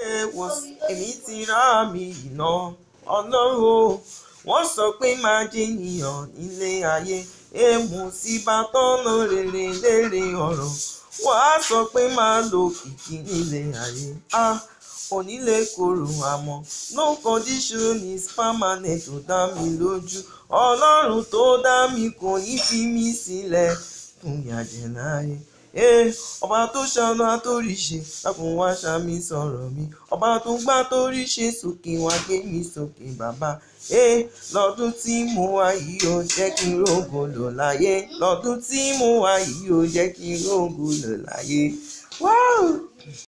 wọ́n èmi ti rá mi iná ọlọ́run o wọ́n sọ pé máa jẹ́ ènìyàn nílé ayé èèmù sí bàtọ́nà rere lérè ọ̀rọ̀ wọ́n á sọ pé máa lo kìkì nílé ayé ah onílé kòrò àmọ́ no condition is permanent tó dá mi lójú ọlọ́run tó dá mi kò ní fi mí sílẹ̀ fún ìyàjẹ̀ láyé ee ọba tó ṣàánú àtórí ṣe dákun wá ṣàmì sọ̀rọ̀ mi ọba tó gbá torí ṣe sókè wá gbé mi sókè bàbá ee lọ́dún tí mo wá yìí ó jẹ́ kí n rógo lò láyé lọ́dún tí mo wá yìí ó jẹ́ kí n rógo lò láyé. Wow!